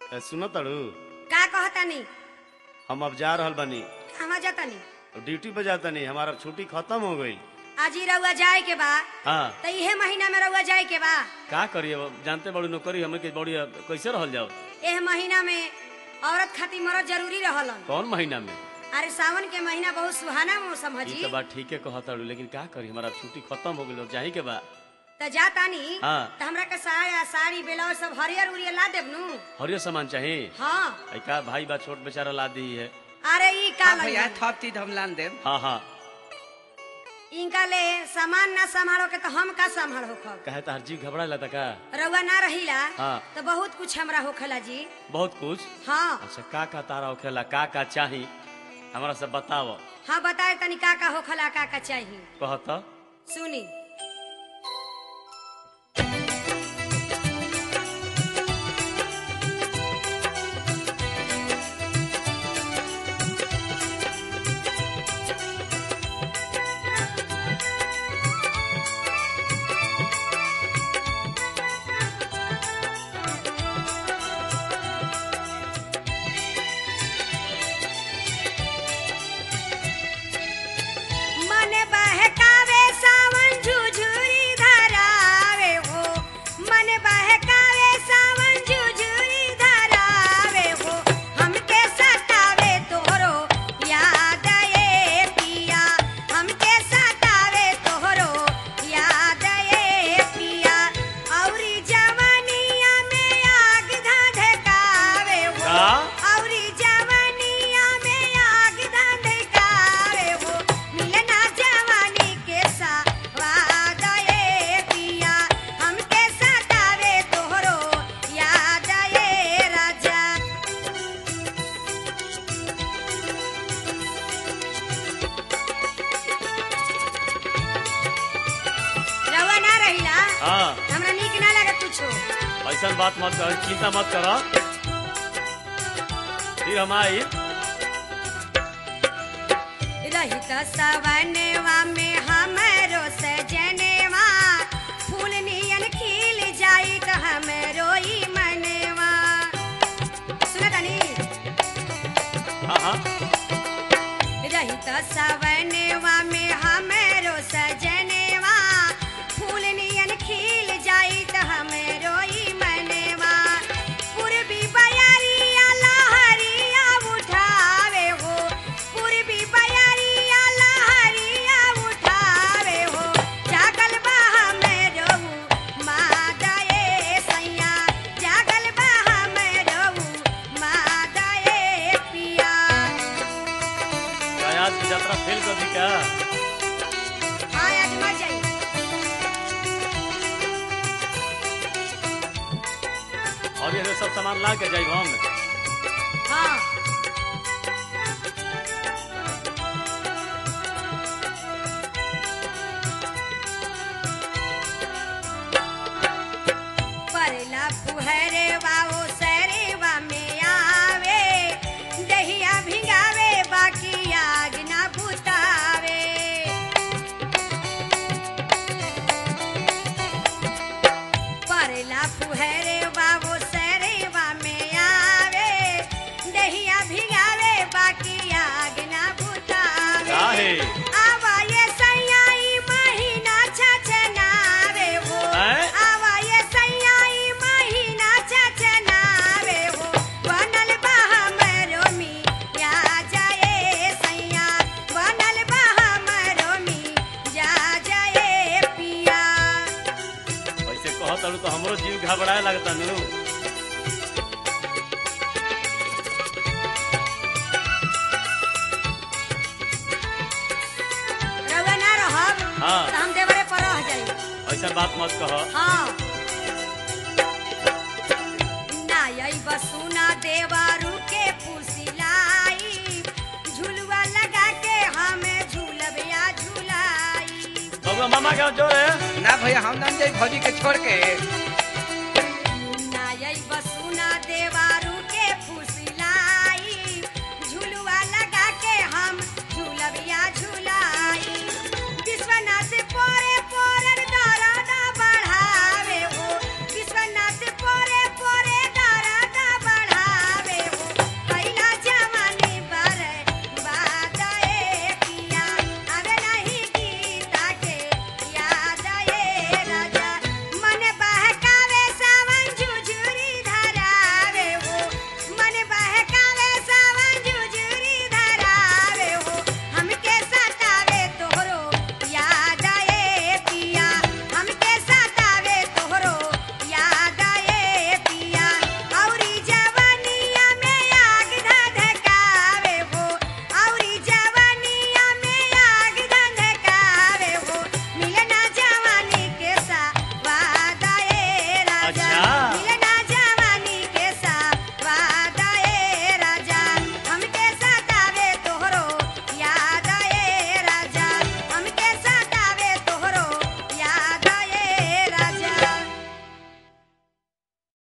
ए, सुनो तड़ू का कहतानी हम अब जा रहल बानी कहवा जातानी ड्यूटी पे जातानी हमारा छुट्टी खत्म हो गई आज ही रउआ जाए के बा हाँ तो इहे महीना में रउआ जाए के बा का करिए अब जानते बड़ी नौकरी हमें के बड़ी अब कैसे रहल जाओ एह महीना में औरत खातिर मरद जरूरी रहलन कौन महीना में अरे सावन के महीना बहुत सुहाना मौसम है ये जी तो बात ठीके कहा तड़ू लेकिन का करी हमारा छुट्टी खत्म हो गई जाही के बा तो जातानी हाँ। तो हमरा के साया साड़ी ब्लाउज सब हरियर उरियर ला देब नु हरियर सामान चाहिए हाँ आई का भाई बा छोट बेचारा ला दी है अरे ई का हाँ भैया लगी? थप चीज हम लान देब हाँ हाँ इनका ले सामान ना संभालो के तो हम का संभाल होखब कहे तो हर जी घबरा लता का रउआ ना रहीला हाँ। तो बहुत कुछ हमरा होखेला जी बहुत कुछ हाँ अच्छा का का तारा होखेला का का चाही हमारा सब बताओ हाँ बताए तनी का का होखला का का चाहिए कहता सुनी मन बहकावे सावन झुझुरी धरावे हो मन बहकावे सावन झुझुरी धरावे हो हमके सतावे तोहरो याद ए पिया हमके सतावे तोहरो याद ए पिया औरी जवानिया में आग धधकावे हो का? औरी जवानिया में आग धधकावे हो मिलना जवानी के सावाद ए पिया हमके सतावे तोहरो याद ए राजा रवा ना रहिला हाँ हमरा नीक ना लगे कुछो ऐसा बात मत कर चिंता मत करो फिर हम आई रहित सवनवा में हमरो सजनवा फूल नियन खिल जाई त हमरो ई मनवा सुना तनी हाँ हाँ रहित सवनवा में हमरो सजनवा फूल नियन खिल जाई त हमरो ई मनवा पूर्वी बयारिया लहरिया उठावे हो पूर्वी बयारिया लहरिया उठावे हो जागल बा हमरो मादा ए सैया जागल बा हमरो मादा ए पिया क्या आज की यात्रा फेल कर दी क्या हाँ आज मर जाई और ये सब सामान ला के जाई हम हाँ परला फुहरे बाओ सरेवा में आवे दहिया भिंगावे बाकी आग ना बुतावे परला फुहरे बाबू सरेवा में आवे दहिया भिगावे बाकी आग ना बुतावे काहे? आवा ये सैयाई महीना छछनावे हो हैं? आवा ये सैयाई महीना छछनावे हो बनल बा हमरो मिया जाए सैया बनल बा हमरो मिया जाए पिया ऐसे कह तड़ू तो हमरो जीव घबराए लगता नु रउआ ना रहब हाँ। तो हम देवरे पर रह जाई ऐसा बात मत कहो हाँ ना यही बसुना देवरू के फुसिलाई झुलुआ लगा के हमें झूलब या झुलाई बबुआ मामा के जोर है ना भैया हम नाम जाई भौजी के छोड़ के